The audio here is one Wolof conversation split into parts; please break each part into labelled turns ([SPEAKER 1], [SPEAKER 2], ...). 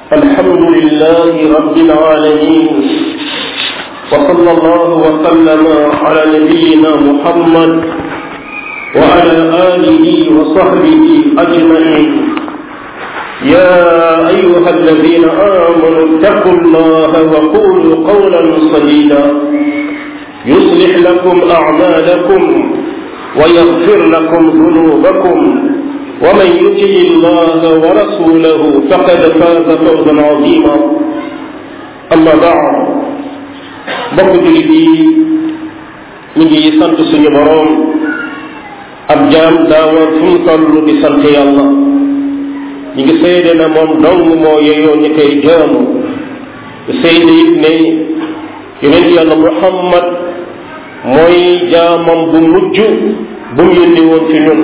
[SPEAKER 1] الحمد لله رب العالمين وصلى الله وسلم على نبينا محمد وعلى آله وصحبه أجمعين يا أيها الذين آمنوا اتقوا الله وقولوا قولا سديدا يصلح لكم أعمالكم ويغفر لكم ذنوبكم ومن يطع الله ورسوله فقد فاز فوزا عظيما أما بعد bokk jullit yi ñu ngi sant suñu boroom ab jaam daawa fu mu toll di sant yàlla ñu ngi seede na moom dong moo yeyoo ñu koy jaamu seede it ne yonent yàlla muhammad mooy jaamam bu mujj bu mu yónni woon fi ñun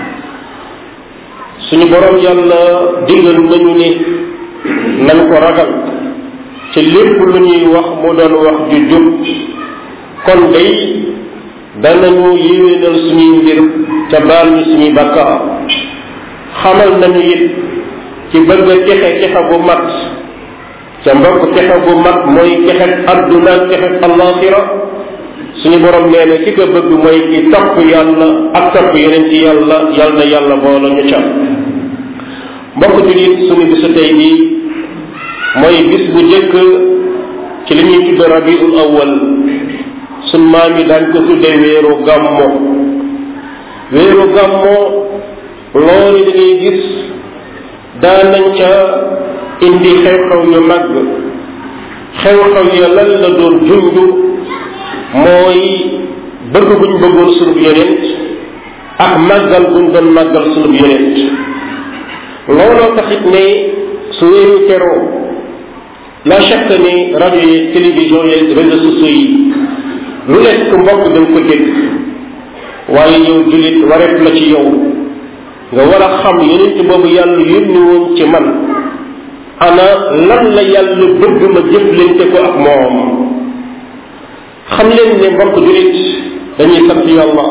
[SPEAKER 1] suñu boroom yàlla digal nañu ni nan ko ragal ci lépp lu ñuy wax mu doon wax ju jub kon day danañu yéwénal suñuy mbir ca baal ñu suñuy bakkaar xamal nañu it ci bëgg a texe texe bu mat ca mbokk texe bu mat mooy texe adduna texe allaxira suñu borom nee na ki ko bëgg mooy ki topp yàlla ak topp yeneen ci yàlla yàlla na yàlla boole ñu ca mbokk julit suñu bisu tey bi mooy bis bu njëkk ci li ñuy tudde rabiul awal suñ maam yi daañ ko tudde weeru gàmmo weeru gàmmo loolu da ngay gis daanañ ca indi xew-xew yu mag xew-xew ya lan la doon junj mooy bëgg buñ bëggoon sunub yonent ak màggal buñ doon màggal sunub yonent looloo taxit ne su weeru teroo la chaque ne rajo yi télévision yi réseaux sociaux yi lu nekk mbokk da nga ko dégg waaye yow jullit wareet la ci yow nga war a xam yonent boobu yàlla yónni woon ci man ana lan la yàlla bëgg ma jëflante ko ak moom xam leen ne mbokk jullit dañuy sant yàlla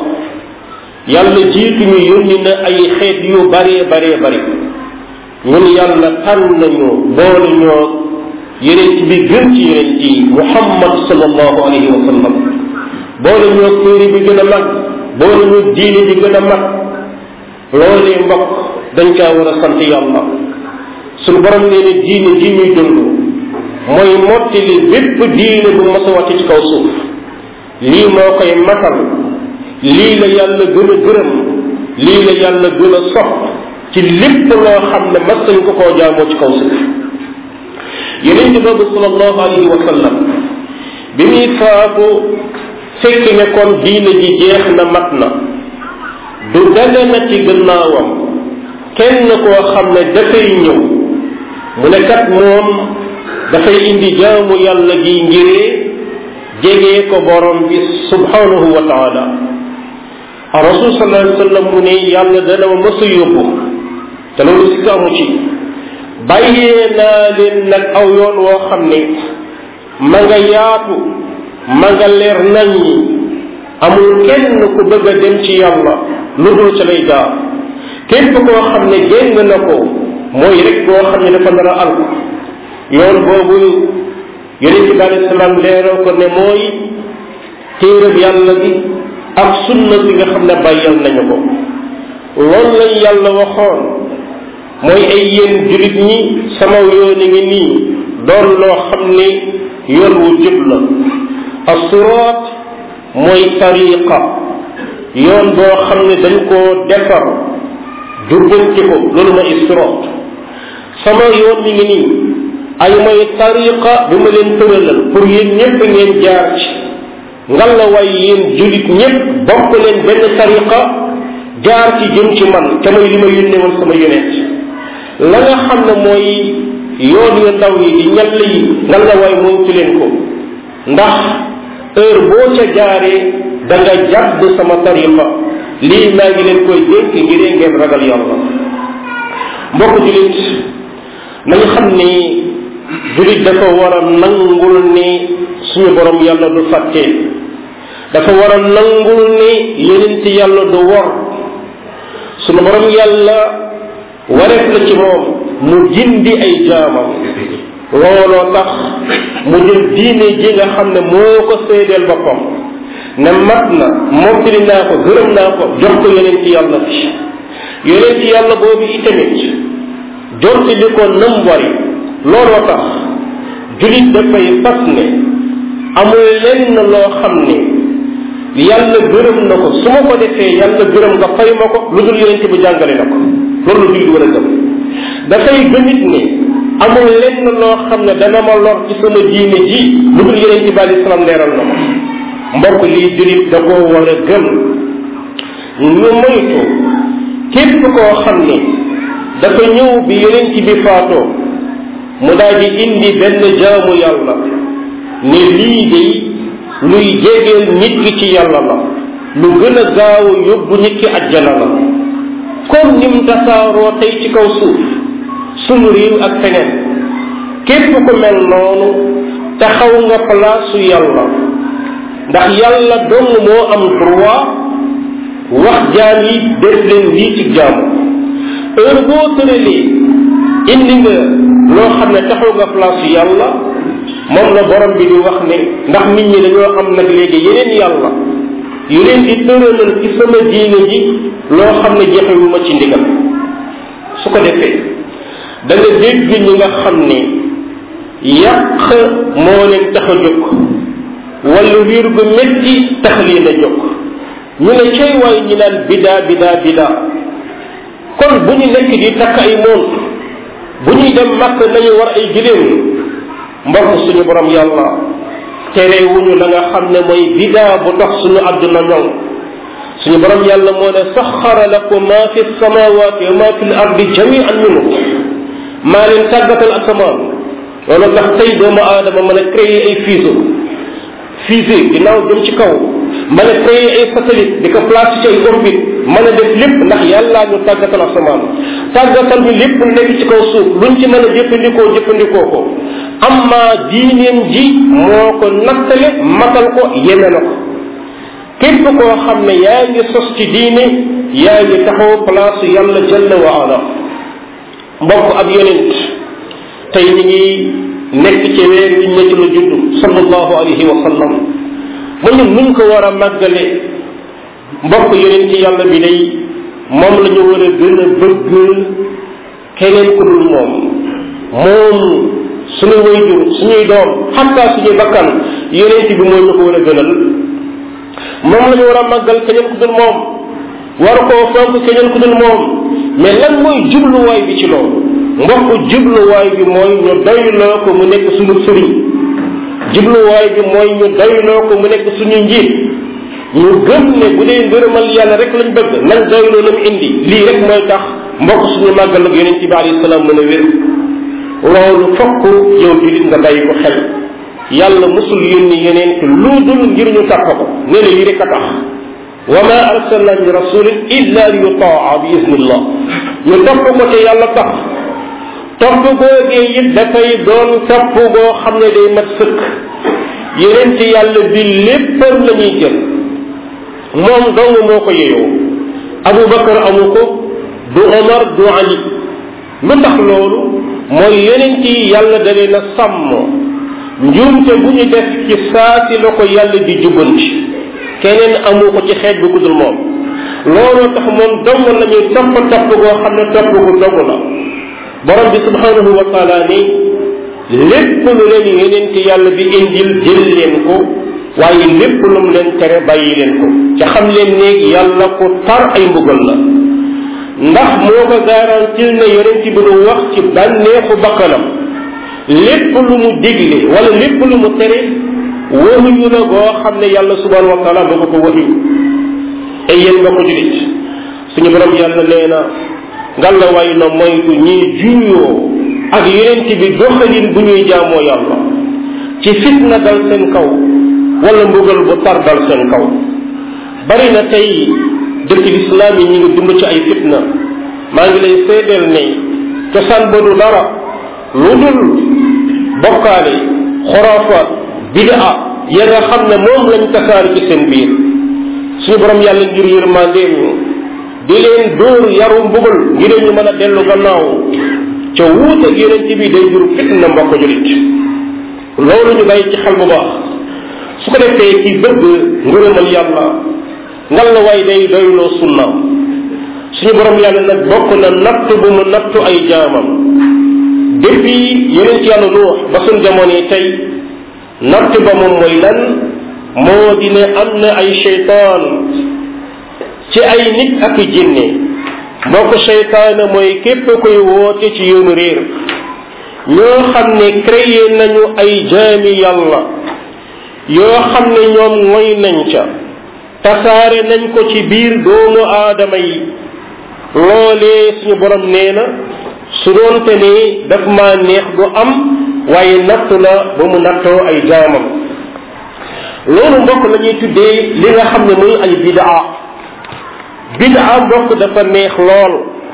[SPEAKER 1] yàlla jiitu ñu yónni na ay xeet yu baree baree bari ñun yàlla tànn nañu boole ñoo yeneen bi gën ci yeneen yi muhammad sallallahu alayhi wa sallam boole ñoo téere bi gën a mag boole ñoo diine bi gën a mag loolee mbokk dañ caa war a sant yàlla suñu borom nee ne diine ji ñuy dund mooy mottali bépp diine bu mos a wàcc ci kaw suuf lii moo koy matal lii la yàlla gën a gërëm lii la yàlla gën a sopp ci lépp loo xam ne mas nañ ko koo jaamoo ci kaw suuf yeneen ci boobu sallallahu alayhi wa sallam bi muy faatu fekk ne kon diine ji jeex na mat na du dale na ci gannaawam kenn koo xam ne dafay ñëw mu ne kat moom dafay indi jaamu yàlla gi ngiree jegee ko borom bi subhanahu wa taala rasul sallallahu alayhi wa sallam mu ne yàlla dana ma mës a yóbbu te loolu si amu ci bàyyee naa leen nag aw yoon woo xam ne ma nga yaatu ma nga leer nañ ñi amul kenn ku bëgg a dem ci yàlla lu dul ca lay jaar képp koo xam ne génn na ko mooy rek koo xam ne dafa nar a alko yoon boobu yonent bi alei salaam leeral ko ne mooy téerab yàlla bi ak sunna bi nga xam ne bàyyal nañu ko loolu lañ yàlla waxoon mooy ay yéen jullit ñi sama yoon ngi nii doon loo xam ne yoon wu jub la assiraat mooy tariqa yoon boo xam ne dañ koo defar jubbanti ko loolu mooy siraat sama yoon mi ngi nii ay mooy tariqa bi ma leen tëralal pour yéen ñépp ngeen jaar ci ngal la waay yéen jullit ñépp bokk leen benn tariqa jaar ci jëm ci man te mooy li ma yónnee woon sama yonent la nga xam ne mooy yoon yu ndaw yi di ñall yi ngal la waay moytu leen ko ndax heure boo ca jaaree da nga jàdd sama tariqa lii maa ngi leen koy dénk ngir ngeen ragal yàlla mbokk julit nañu xam ni julit dafa war a nangul ni suñu borom yàlla du fàtte dafa war a nangul ni yenent yàlla du wor suñu borom yàlla wareef la ci moom mu gindi ay jaamam looloo tax mu jël diine ji nga xam ne moo ko seedeel boppam ne mat na mottali naa ko gërëm naa ko jox ko yeneen ci yàlla bi yeneen ci yàlla boobu itamit jonti li ko nam wari looloo tax julit dafay fas ne amul lenn loo xam ne yàlla gërëm na ko su ma ko defee yàlla gërëm nga fay ma ko lu dul yeneen bi jàngale na ko loolu la julit war a gëm dafay gëmit ne amul lenn loo xam ne dana ma lor ci sama diine ji lu dul yeneen ci bàyyi salaam leeral na ko mbokk lii julit da koo war a gëm ñu moytu képp koo xam ne dafa ñëw bi yeneen ci bi faatoo mu daal di indi benn jaamu yàlla ne lii de luy jegeel nit ki ci yàlla la lu gën a gaaw yóbbu nit ki ajjana la comme nim tasaaroo tey ci kaw suuf sunu réew ak feneen képp ku mel noonu taxaw nga palaasu yàlla ndax yàlla dong moo am droit wax jaam yi def leen lii ci jaamu heure boo tëralee indi nga loo xam ne taxaw nga place yàlla moom la borom bi di wax ne ndax nit ñi dañoo am nag léegi yeneen yàlla yu leen di tëralal ci sama diine ji loo xam ne jexewuma ci ndigal su ko defee da nga dégg ñi nga xam ne yàq moo leen tax a jóg wala wiir gu métti tax leen a jóg ñu ne cay waay ñi naan bidaa bidaa bidaa kon bu ñu nekk di takk ay moon bu ñuy dem màkk nañu war ay giléem mbokk suñu borom yàlla terewuñu la nga xam ne mooy bidaa bu tax suñu àdduna ñoŋ suñu borom yàlla moo ne saxara lakum ma fi samawati wa ma fi l ardi jamian minhu maa leen tàggatal asamaan loolu tax tey doomu aadama mën a créer ay fuseau fusée ginnaaw jëm ci kaw mën a créer ay satellite di ko placer ci ay orbite mën a def lépp ndax yàllaa ñu tàggatal asamaan tàggatal ñu lépp lu nekk ci kaw suuf luñ ci mën a jëfandikoo jëfandikoo ko amma diineem ji moo ko nattale matal ko yeme na ko képp koo xam ne yaa ngi sos ci diine yaa ngi taxaw place yàlla jalla wa ala mbokk ab yonent tey ñi ngi nekk ci weer wi nekk la judd sallallahu alayhi wa sallam mu ñu nuñ ko war a màggale mbokk yonent yàlla bi day moom la ñu war a gën a bëgg keneen ku dul moom moom suñu wayjur suñuy doom xatta suñuy bakkan yonent bi mooy ñu ko war a gënal moom la ñu war a màggal keneen ku dul moom war koo fonk keneen ku dul moom mais lan mooy jubluwaay bi ci loolu mbokk jubluwaay bi mooy ñu doyloo ko mu nekk suñu sëriñ jubluwaay bi mooy ñu doyloo ko mu nekk suñu njiit ñu gëm ne bu dee ngërëmal yàlla rek lañ bëgg nañ doyloo la mu indi lii rek mooy tax mbokk suñu màggal ak yonent bi alayhi salaam mën a wér loolu fokk yow julit nga bàyyi ko xel yàlla musul yónni yeneen lu dul ngir ñu tàpp ko ne la lii rek a tax wa ma arsalna min rasulin illa li yutaa bi isnillah ñu topp ko te yàlla tax topp googee it dafay doon topp goo xam ne day mat sëkk yeneen ci yàlla bi léppam la ñuy jël moom dong moo ko yeyoo abu bakar amu ko du omar du ali lu tax loolu mooy yeneen ci yàlla da leen a sàmm njuumte bu ñu def ci saasi la ko yàlla di jubbanti keneen amu ko ci xeet bi ku dul moom looloo tax moom dong la ñuy topp topp goo xam ne topp gu dogg la borom bi subhanahu wa taala ni lépp lu leen yeneen ci yàlla bi indil jël leen ko waaye lépp lu mu leen tere bàyyi leen ko ca xam leen ne yàlla ko tar ay mbugal la ndax moo ko garantil ne yonent bi du wax ci bànneexu bakkanam lépp lu mu digle wala lépp lu mu tere waxuñu la goo xam ne yàlla subhanahu wa taala ba ko waxi ay yéen ba ko julit suñu borom yàlla nee na ngalla way na moytu ñiy juyoo ak yonent bi doxalin bu ñuy jaamoo yàlla ci fitna dal seen kaw wala mbugal bu tar dal seen kaw bari na tey dëkk lislaam yi ñi ngi dund ci ay fitna maa ngi lay seedeel ne cosaan ba du dara lu dul bokkaale xoraafaat bidaa ya nga xam ne moom lañ tasaari ci seen biir suñu borom yàlla ngir yërmandeem ñu di leen dóor yaru mbugal ngir ñu mën a dellu gannaaw ca wuute ak yonent bi day jur fitna mbokk julit loolu ñu bàyyi ci xel bu baax su ko defee ki bëgg ngërëmal yàlla ngal la way day doyloo sunnaam suñu borom yàlla nag bokk na natt bu mu nattu ay jaamam depuis yonent yàlla nuux ba suñ jamono yi tey natt ba moom mooy lan moo di ne am na ay cheytaan ci ay nit ak i jinne mbokk cheytaana mooy képp koy woote ci yoonu réer ñoo xam ne créé nañu ay jaami yàlla yoo xam ne ñoom ngoy nañ ca tasaare nañ ko ci biir doomu aadama yi loolee suñu borom nee na su doonte ne daf maa neex du am waaye nattu la ba mu nattoo ay jaamam loolu mbokk la ñuy tuddee li nga xam ne muy ay bidaa bidaa mbokk dafa neex lool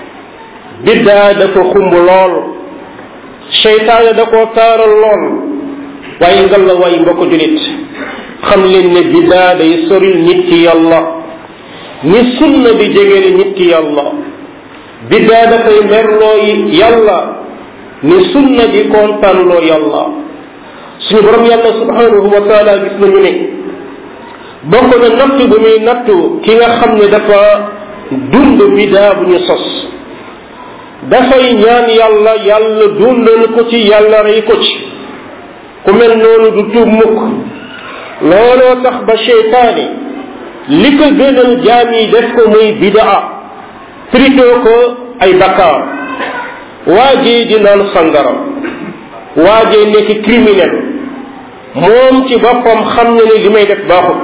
[SPEAKER 1] bidaa dafa xumb lool seytaane da koo taaral lool waaye ngal la waay mbokk julit xam leen ne bidaa day soril nit ci yàlla ni sunna di jegele nit ci yàlla bidaa dafay merloo yàlla ni sunna di kontaanloo yàlla suñu borom yàlla subhanahu wa taala gis nañu ne bokk na natt bu muy nattu ki nga xam ne dafa dund bidaa bu ñu sos dafay ñaan yàlla yàlla dundal ko ci yàlla rey ko ci ku mel noonu du tuub mukk looloo tax ba cheytaane li ko gënal jaam yi def ko muy bidaa tritoo ko ay bakkaar waajee di naan sangara waajee nekk criminel moom ci boppam xam na ne li may def baaxul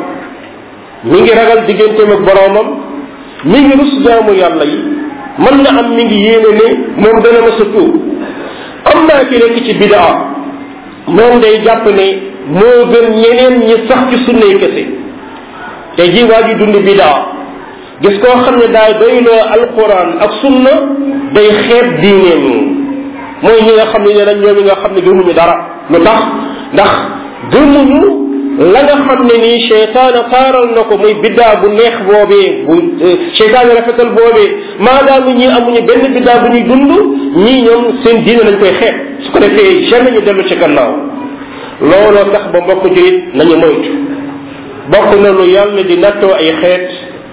[SPEAKER 1] mi ngi ragal digganteem ak boroomam mi ngi rus jaamu yàlla yi mën na am mi ngi yéene ne moom dana ma sa tuub am naa ki nekk ci bidaa moom day jàpp ne moo gën ñeneen ñi sax ci sunnay kese te ji waa ji dund bidaa gis koo xam ne daay doyloo alquran ak sunna day xeeb diineem mooy ñi nga xam ne nee nañ ñoom ñi nga xam ne gëmuñu dara lu tax ndax gëmuñu la nga xam ne nii cheytaane taaral na ko muy biddaa bu neex boobee bu cheytaane rafetal boobee maadaama ñi amuñu benn biddaa bu ñuy dund ñii ñoom seen diine lañ koy xeeb su ko defee jamais ñu dellu ci gannaaw looloo tax ba mbokk jurit nañu moytu bokk na lu yàlla di nattoo ay xeet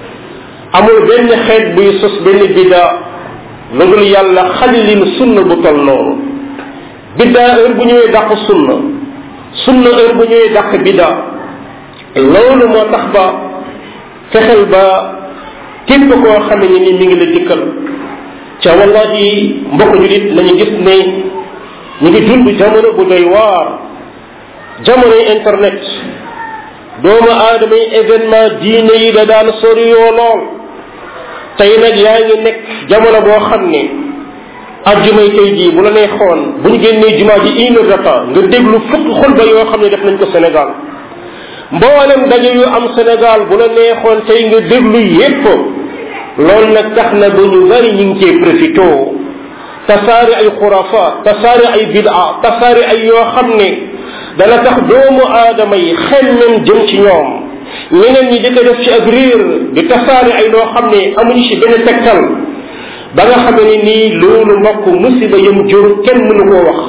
[SPEAKER 1] amul benn xeet buy sos benn biddaa lu dul yàlla xallin sunna bu tol noonu biddaa heure bu ñëwee dàq sunna sunna heure bu ñëwee dàq biddaa loolu moo tax ba fexel ba képp koo xam ne ni mi ngi la dikkal ca wallahi mbokk julit nañu gis ne ñu ngi dund jamono bu doy waar jamonoy internet doomu aadama yi événement diine yi da daan soriyoo lool tey nag yaa ngi nekk jamono boo xam ne ajjumay tey jii bu la nee xoon bu ñu génnee jumaa ji une heure de temps nga déglu fukk xutba yoo xam ne def nañ ko Sénégal mboolem daje yu am Sénégal bu la neexoon tey nga déglu yépp loolu nag tax na ba ñu bari ñu ngi cee profité tasaari ay xurafaat tasaari ay bidaa tasaari ay yoo xam ne dana tax doomu aadama yi xemmem jëm ci ñoom ñeneen ñi di ko def ci ak riir di tasaari ay loo xam ne amuñu ci benn tegtal ba nga xam ne nii loolu mbokk musiba yëm jur kenn mënu koo wax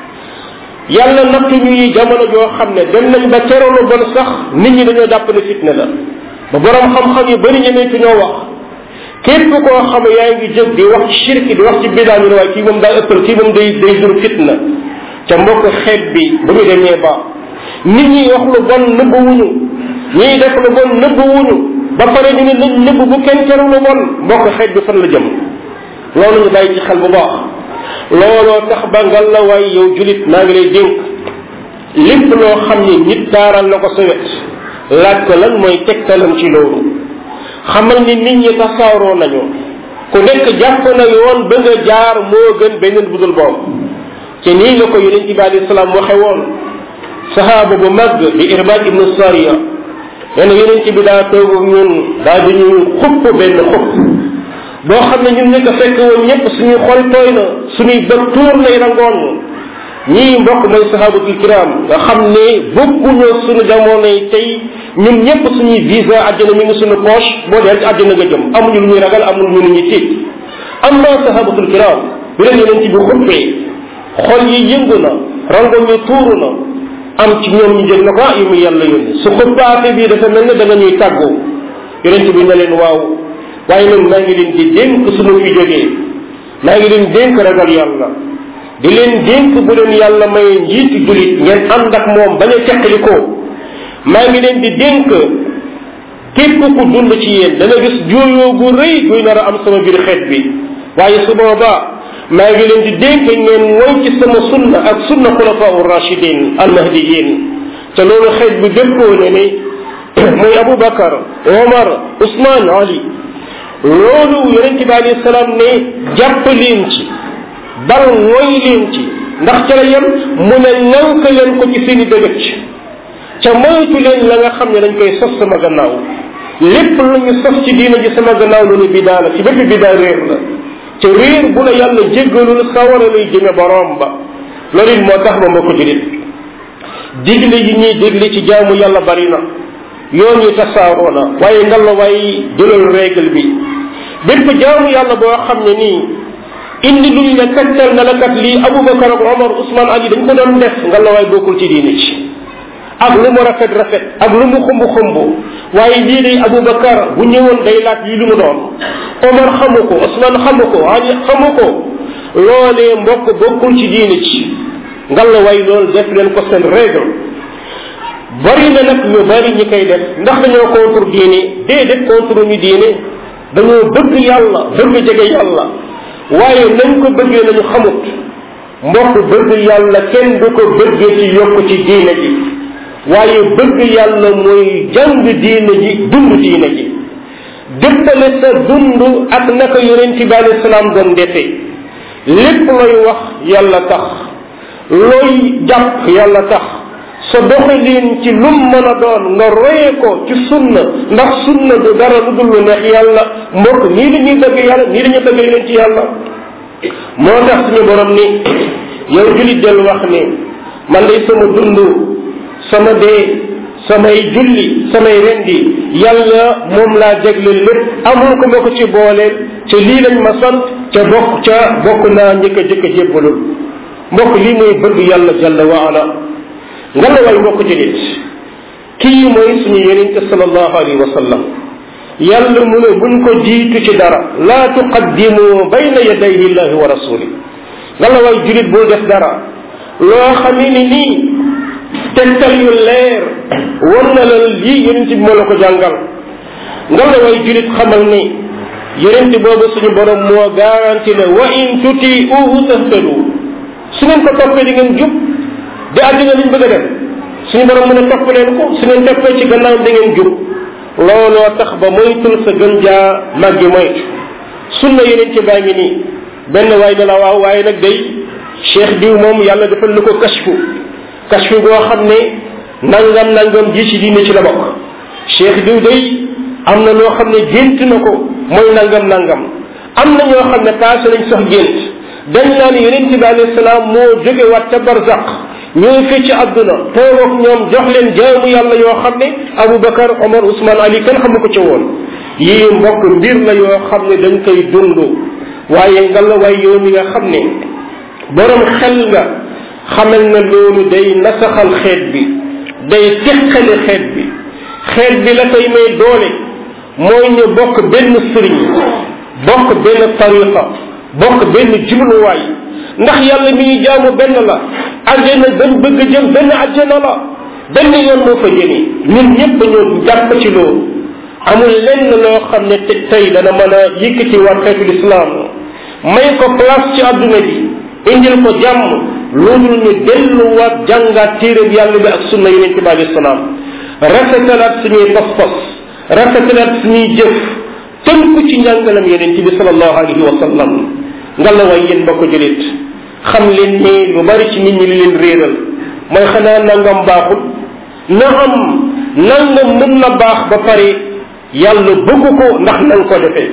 [SPEAKER 1] yàlla nattu ñuy jamono joo xam ne dem nañ ba teralu bon sax nit ñi dañoo jàpp ne fitna la ba borom xam-xam yu bëri ñemeetu ñoo wax képp koo xam ne yaa ngi jóg di wax ci shirki di wax ci bidaa ñu ne waaye kii moom daa ëppal kii moom day day jur fitna ca mbokk xeet bi bu ñu demee ba nit ñi wax lu bon nëbb wuñu ñiy def lu bon nëbb wuñu ba pare ñu ne nañ nëbb bu kenn teru lu bon mbokk xeet bi fan la jëm loolu ñu bàyyi ci xel bu baax looloo tax ba ngal la waay yow julit maa ngi lay dénk lépp loo xam ni nit taaral na ko sa wet laaj ko lan mooy tegtalam ci loolu xamal ni nit ñi tasaaroo nañu ku nekk jàpp na yoon ba nga jaar moo gën beneen budul boobu te nii la ko yonent bi alayhi salaam waxe woon sahaaba bu mag di irbaad ibnu sariya nee na yonent bi daa toog ak ñun daa di ñu xupp benn xupp boo xam ne ñun nekk fekk woon ñëpp suñuy xol tooy na suñuy bët tuur nay rangoon ñii mbokk mooy sahabatul kiram nga xam ne bokkuñoo suñu jamono yi tey ñun ñëpp suñuy visa àjjana mi ngi suñu poche boo dee ci àjjana nga jëm amuñu lu ñuy ragal amuñu lu ñuy tiit am naa sahabatul kiram bi leen yonent bi xuppee xol yi yëngu na rango ñu tuuru na am ci ñoom ñu jël na ko ah yu mu yàlla yónni su xuppaate bii dafa mel ne da nga ñuy tàggoo yonent bi ne leen waaw waaye nag maa ngi leen di dénk su ma fi jógee maa ngi leen dénk ragal yàlla di leen dénk bu leen yàlla maye njiitu julit ngeen ànd ak moom bañ a teqali ko maa ngi leen di dénk képp ku dund ci yéen dana gis juuyoo gu rëy guy nar a am sama biir xeet bi waaye su boobaa maa ngi leen di dénk ngeen woy ci sama sunna ak sunna xulafaa rachidin almahdiyin te loolu xeet bi dëppoo ne ni muy aboubacar omar ousmane ali loolu yonente bi alayhi salaam ne jàpp leen ci bal mooy leen ci ndax ca la yem mu ne nank leen ko ci seeni dëgëj ca moytu leen la nga xam ne dañ koy sos sama gannaaw lépp lu ñu sos ci diina ji sama gannaaw loolu bidaa la ci bépp bidaa réer la ca réer bu la yàlla jéggalul sawara lay jëme borom ba loolu it moo tax ba mbokk julit digle yi ñuy digle ci jaamu yàlla bari na yoon yi tasaaroo na waaye ngalla waay jëlal règle bi bépp jaamu yàlla boo xam ne nii indi luñ ne tegtal na la kat lii aboubacar ak omar ousmane ali dañ ko doon def ngalla waay bokkul ci diine ci ak lu mu rafet rafet ak lu mu xumb xumb waaye lii day aboubacar bu ñëwoon day laaj lii lu mu doon omar xamu ko ousmane xamu ko ali xamu ko loolee mbokk bokkul ci diine ci ngalla waay loolu def leen ko seen règle bari na nag ñu bari ñi koy def ndax dañoo contre diine déedéet contre ñu diine dañoo bëgg yàlla bëgg jege yàlla waaye nañ ko bëggee nañu xamut mbokk bëgg yàlla kenn du ko bëggee ci yokk ci diine ji waaye bëgg yàlla mooy jàng diine ji dund diine ji dëppale sa dund ak naka yonent bi alei salaam doon defee lépp looy wax yàlla tax looy jàpp yàlla tax sa doxalin ci lum mën a doon nga roye ko ci sunna ndax sunna du dara lu dul lu neex yàlla mbokk nii la ñuy bëgg yàlla nii la ñuy bëgg yeneen ci yàlla moo tax suñu borom ni yow julit del wax ni man day sama dund sama dee samay julli samay rendi yàlla moom laa jagle lépp amul ko ma ko ci booleel ca lii lañ ma sant ca bokk ca bokk naa njëkk a jëkk a jébbalul mbokk lii mooy bëgg yàlla jalla wa ala nga la way mbokk julit kii mooy suñu yenente salallahu alayhi wa sallam yàlla mu ne buñ ko jiitu ci dara laa tuqaddimu bayna yadayhi illahi wa rasuli nga la way julit bul def dara loo xamee ni nii tegtal yu leer war na la lii yonent bi moo la ko jàngal nga la way julit xamal ni yonent boobu suñu borom moo garanti ne wa in tuti uhu tahtadu su ngeen ko toppee di ngeen jub di àddina liñ bëgg a def suñu borom mën a topp leen ko su ngeen toppee ci gannaaw da ngeen jub looloo tax ba moytul sa gën jaa màggi moytu sunna yeneen ci baa ngi nii benn waay ne la waaw waaye nag day cheikh diw moom yàlla defal na ko kashfu kashfu goo xam ne nangam nangam ji ci diine ci la bokk cheikh diw day am na loo xam ne gént na ko mooy nangam nangam am na ñoo xam ne passé nañ sax gént dañ naan yeneen ci bi alayhi salaam moo jóge waat ca barzaq ñooy fii ci àdduna toog ak ñoom jox leen jaamu yàlla yoo xam ne aboubacar omar ousmane ali kenn xamu ko ca woon yii mbokk mbir la yoo xam ne dañ koy dund waaye nga la waay yow mi nga xam ne borom xel nga xamal na loolu day nasaxal xeet bi day teqale xeet bi xeet bi la koy may doole mooy ñu bokk benn sëriñ bokk benn tariqa bokk benn jubluwaay ndax yàlla mi ñu jaamu benn la àjjana dañ bëgg jëm benn àjjana la benn yoon moo fa jëmi ñun ñëpp ñu jàpp ci loolu amul lenn loo xam ne tey dana mën a yëkkati waat xeetul islam may ko place ci àdduna bi indil ko jàmm loolu ñu delluwaat jàngaat téereb yàlla bi ak sunna yonente bi alayhi salaam rafetalaat suñuy pas-pas rafetalaat suñuy jëf tënku ci njàngalam yonente bi salallahu alayhi wa sallam nga la way yéen mbokk julit xam leen ni lu bari ci nit ñi li leen réeral mooy xanaa nangam baaxul na am nangam mën na baax ba pare yàlla bëgg ko ndax nanga ko defee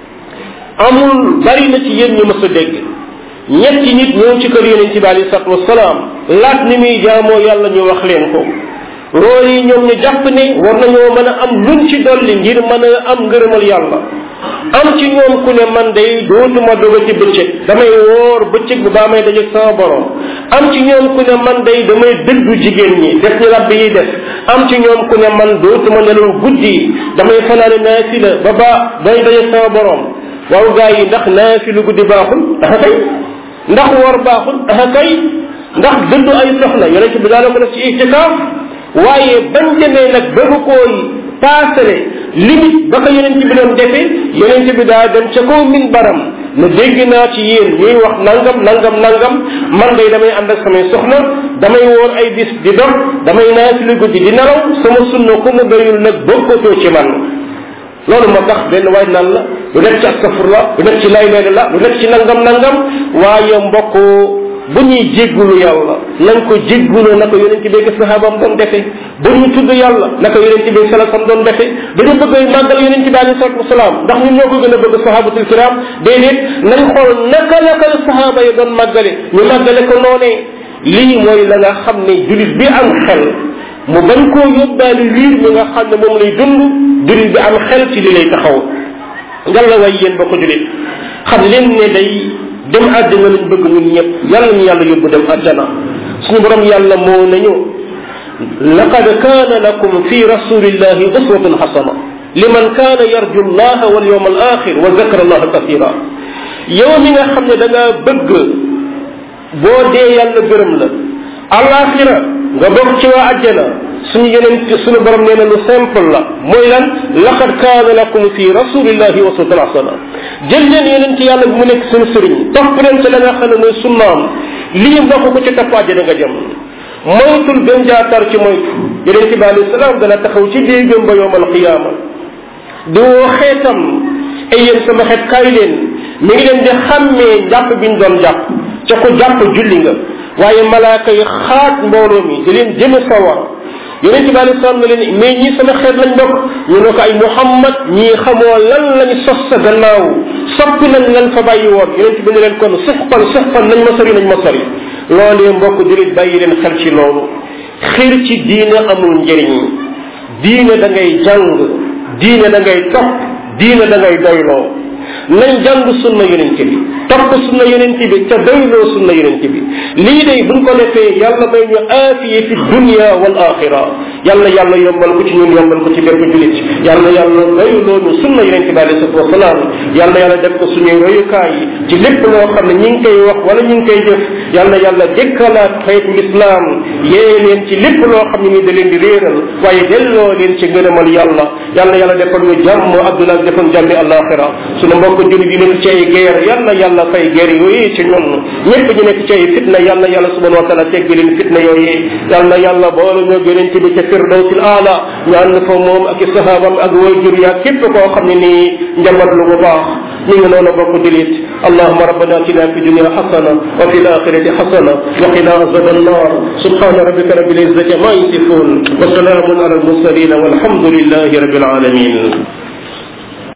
[SPEAKER 1] amul bari na ci yéen ñu mës a dégg ñetti nit ñëw ci kër yonente bi alei salatu wasalaam laaj ni muy jaamoo yàlla ñu wax leen ko loolu yi ñoom ñu jàpp ne war nañoo mën a am luñ ci dolli ngir mën a am ngërëmal yàlla am ci ñoom ku ne man day dootuma doga ci bëccëg damay woor bëccëg bi baa may dajeeg sama borom am ci ñoom ku ne man day damay dëddu jigéen ñi def ni rabbi yi def am ci ñoom ku ne man dootuma nelaw guddi damay fanaane naafila ba ba day dajeeg sama borom waaw gaa yi ndax naafilu guddi baaxul aha kay ndax woor baaxul aha kay ndax dëddu ay soxla yonente bi daana ko def ci itikaaf waaye bañ demee nag bëgg kooy paasale limite ba ko yonent bi doon defee yonent bi daa dem ca kaw min baram ne dégg naa ci yéen ñuy wax nangam nangam nangam man day damay ànd ak samay soxna damay woor ay bis di dox damay naafila guddi di nelaw sama sunna ku mu doyul nag bokkatoo ci man loolu moo tax benn waay naan la lu nekk ci astafurla lu nekk ci lay leena la lu nekk ci nangam nangam waaye mbokk bu ñuy jéggulu yàlla nañ ko jéggulu na ko yonente bi ak sahabam doon defee bu ñu tudd yàlla na ko yonente bi salasam doon defee dañu bëgg màggal yonente bi alei salatu wasalaam ndax ñun ñoo ko gën a bëgg sahabatul kiram déedéet nañ xool naka la ko sahaba yi doon màggale ñu màggale ko noonee lii mooy la nga xam ne julit bi am xel mu bañ koo yóbbaale liir mi nga xam ne moom lay dund julit bi am xel ci li lay taxaw ngal la way yéen ba ko julit xam leen ne day dem àddina lañ bëgg ñun ñëpp yàlla ñu yàlla yóbbu dem àjjana suñu borom yàlla moo nañu laqad kaana lakum fi rasulillahi uswatun xasana liman kaana yarju llaha wal yawm al axir wa zakara allaha kathira yow mi nga xam ne da nga bëgg boo dee yàlla gërëm la alaxira nga bokk ci waa àjjana suñu yeneen suñu borom nee na lu simple la mooy lan laqad kaana lakum fi rasulillahi uswatun hasana jël leen yeneen ci yàlla bi mu nekk suñu sëriñ topp leen ci la nga xam ne mooy sunnaam lii mbokk ko ci topp àjjana nga jëm moytul gën jaatar ci moytu yeneen ci bi alayhi salaam dana taxaw ci déegam ba yowmal qiyaama di woo xeetam ay yéen sama xeet kaay leen mi ngi leen di xàmmee njàpp bi ñu doon jàpp ca ko jàpp julli nga waaye malaaka yi xaat mbooloo mi di leen jëme sawar yonent bi alei salaam ne leen mais ñii sama xeet lañ bokk ñu ne ko ay muhammad ñii xamoo lan lañ sos sa gannaaw soppi nañ lan fa bàyyi woon yonent bi ne leen kon suxpan suxpan nañ ma sori nañ ma sori loolee mbokk julit bàyyi leen xel ci loolu xir ci diine amul njëriñ diine da ngay jàng diine da ngay topp diine da ngay doyloo nañ jàng sunna yonent bi topp sunna yonent bi ca doyloo sunna yonent bi lii day buñ ko defee yàlla may ñu aafiye fi dunia wal axira yàlla yàlla yombal ko ci ñun yombal ko ci bépp julit yàlla yàlla doyloo ñu sunna yonent bi alayhi salatu wasalaam yàlla yàlla def ko suñuy royukaay ci lépp loo xam ne ñi ngi koy wax wala ñi ngi koy jëf yàlla yàlla jëkkalaat xeetu lislaam yee leen ci lépp loo xam ne ni da leen di réeral waaye delloo leen ci ngërëmal yàlla yàlla yàlla defal ñu jàmm adduna ak defal jàmmi alaxira suñu mbokk julit yi nekk ci ay guerre yàlla yàlla fay guerre yooyu ci ñun ñëpp ñu nekk ci ay fitna yàlla yàlla subhanahu wa taala teggi leen fitna yooyu yàlla yàlla boole ñoo gënante bi ca firdawsil aala ñu ànd fa moom ak i sahabam ak wayjur yaa képp koo xam ne nii njabat lu bu baax ñu ngi noonu bokk dilit allahuma rabbana atina fi dunia xasana wa fi alaxirati xasana wa qina azab annar subhana rabbika rabbil izzati ma yasifun wa salamun ala almursalin walhamdulillahi rabbil alamin